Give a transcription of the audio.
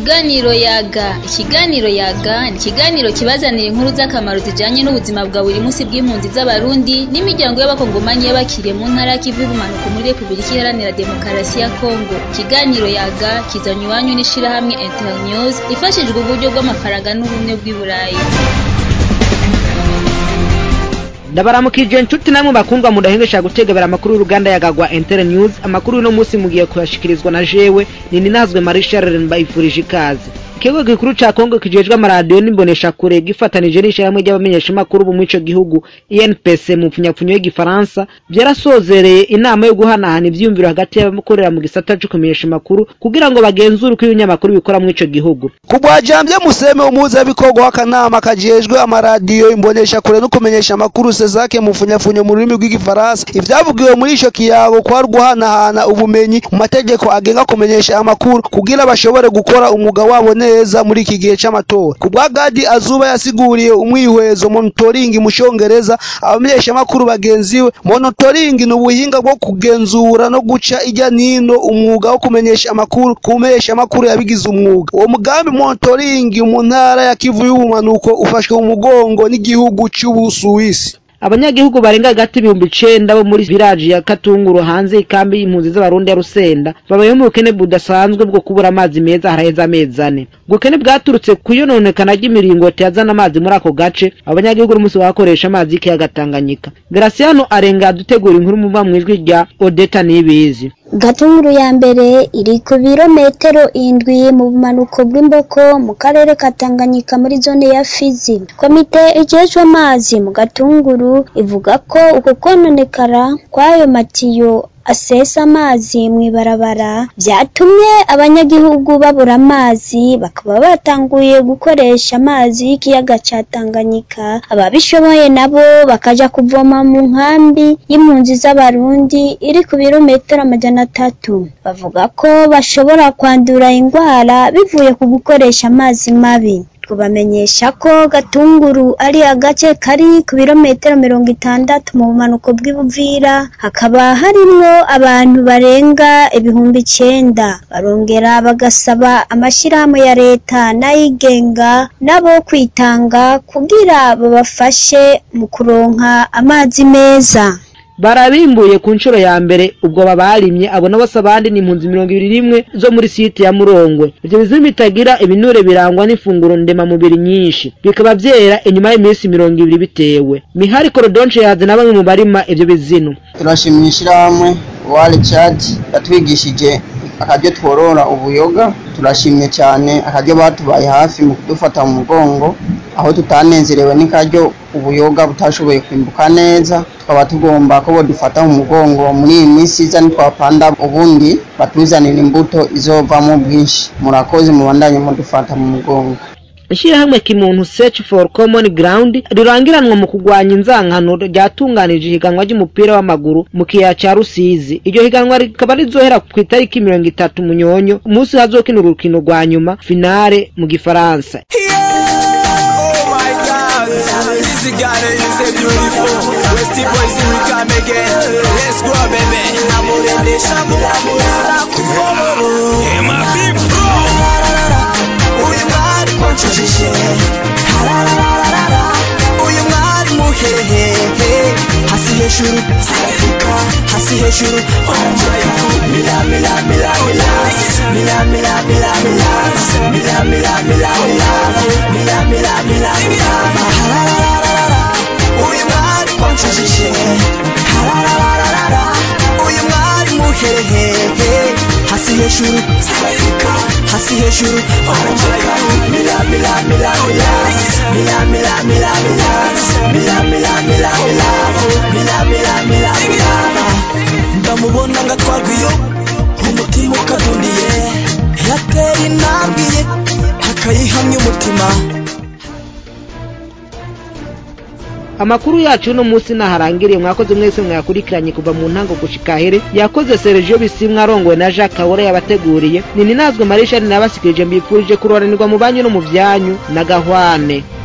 Ikiganiro yaga ikiganiro yaga ni ikiganiro kibazanira inkuru z'akamaro zijanye n'ubuzima bwa buri munsi bw'impunzi z'abarundi n'imiryango y'abakongomanyi y'abakiriye mu ntara y'ikivu y'ubumanuko muri Republika Iharanira Demokarasi ya Kongo ikiganiro yaga kizanywe iwanyu n'ishirahamwe Internews ifashijwe uburyo bw'amafaranga n'ubumwe bw'i Burayi ndabaramukije inshuti namwe bakundwa mudahengesha gutegebera amakuru y'uruganda yagagwa Inter News amakuru y'uno munsi mugiye kuyashikirizwa na jewe nini nazwe Marie Charles mbayifurije ikaze ikigo gikuru ca Kongo kijejwe amaradiyo n'imbonesha kure gifatanije n'ishirahamwe ry'abamenyesha makuru bo mw'ico gihugu INPC mu pfunyapfunyo y'igifaransa vyarasozereye inama yo guhanahana ivyiyumviro hagati y'abakorera mu gisata co kumenyesha makuru kugira ngo bagenzure uko ibinyamakuru bikora mw'ico gihugu kubwajambye museme umuhuzabikorwa w'akanama kajejwe amaradiyo imbonesha kure no kumenyesha amakuru sezake mu pfunyafunyo mu rurimi rw'igifaransa ivyavugiwe muri ico kiyago kwari guhanahana ubumenyi mu mategeko agenga kumenyesha amakuru kugira bashobore gukora umwuga wabo neza muri iki gihe c'amatora ku bwa gadi azuba yasiguriye umwihwezo monitoring mu congereza abamenyesha amakuru bagenzi we monitoring ni ubuhinga bwo kugenzura no guca ijya nino umwuga wo kumenyesha amakuru kumenyesha amakuru yabigize umwuga uwo mugambi monitoring mu ntara ya kivu y'ubumanuko ufashwe mu mugongo n'igihugu c'ubusuwisi abanyagihugu barenga hagati ibihumbi icenda bo muri village ya Katunguru hanze ikambi y'impunzi z'abarundi ya Rusenda babayeho mu bukene budasanzwe bwo kubura amazi meza haraheze amezi ane ubukene bwaturutse kuyononekana ry'imiringoti yazana amazi muri ako gace abanyagihugu n'umunsi bakoresha amazi y'ikiyaga Tanganyika Graciano arenga dutegura inkuru muva mw'ijwi rya Odeta Nibizi Gatunguru ya mbere iri ku birometero indwi mu bumanuko bw'imboko mu karere ka Tanganyika muri zone ya Fizi. Komite ijejwe amazi mu Gatunguru ivuga ko uko kononekara kw'ayo matiyo asesa amazi mw'ibarabara vyatumye abanyagihugu babura amazi bakaba batanguye gukoresha amazi y'ikiyaga ca Tanganyika ababishoboye nabo bakaja kuvoma mu nkambi y'impunzi z'abarundi iri ku birometero amajana atatu bavuga ko bashobora kwandura indwara bivuye ku gukoresha amazi mabi tubamenyesha ko gatunguru ari agace kari ku birometero mirongo itandatu mu bumanuko bw'ibuvira hakaba harimwo abantu barenga ibihumbi icenda barongera bagasaba amashirahamwe ya leta n'ayigenga nabo kwitanga kugira babafashe mu kuronka amazi meza barabimbuye ku nshuro ya mbere ubwo babarimye abona bose abandi ni impunzi mirongo ibiri n'imwe zo muri site ya murongwe ivyo bizimi bitagira ibinure birangwa n'ifunguro ndemamubiri nyinshi bikaba vyera inyuma y'iminsi mirongo ibiri bitewe mihari korodonce yaze na bamwe mu barima ivyo bizinu turashimira ishirahamwe wale chat yatwigishije akaryo tworora ubuyoga turashimye cyane akaryo batubaye hafi mu kudufata mu mugongo aho tutanezerewe n'ikaryo ubuyoga butashoboye kwimbuka neza tukaba tugomba ko bodufata mu mugongo muri iyi minsi iza nitwapanda ubundi batuzanira imbuto izovamo bwinshi murakoze mubandanye mudufata mu mugongo ishirahamwe kimuntu search for common ground rirangiranwa mu kugwanya inzankano ryatunganije ihiganwa ry'umupira w'amaguru mu kiyaya ca rusizi iryo higanwa rikaba rizohera ku itariki mirongo itatu munyonyo umunsi hazokina urukino rwa nyuma finale mu gifaransa wanshajije hararararara uyu mwari muhehehe hasi hejuru zarafuka hasi hejuru warambaye mila mila mila mila mila mila mila mila mila mila mila mila mila mila mila mila hararararara uyu mwari wanshajije hararararara uyu mwari muhehehe hasi hejuru zarafuka hasi hejuru warambaye mila mila mila mila mila mila mila mila mila mila mila mila mila mila mila mila ndamubona ngatwarwa iyo umutima ukadundiye yateye intambwe ye akayihamya umutima amakuru yacu uno munsi naharangiriye mwakoze mwese mwakurikiranye kuva mu ntango gushika here yakoze Sergio Bisimwa arongowe na Jacques Kabore yabateguriye nini nazwe Marisha nabasikirije mbipfurije kuroranirwa mu banyu no mu vyanyu na gahwane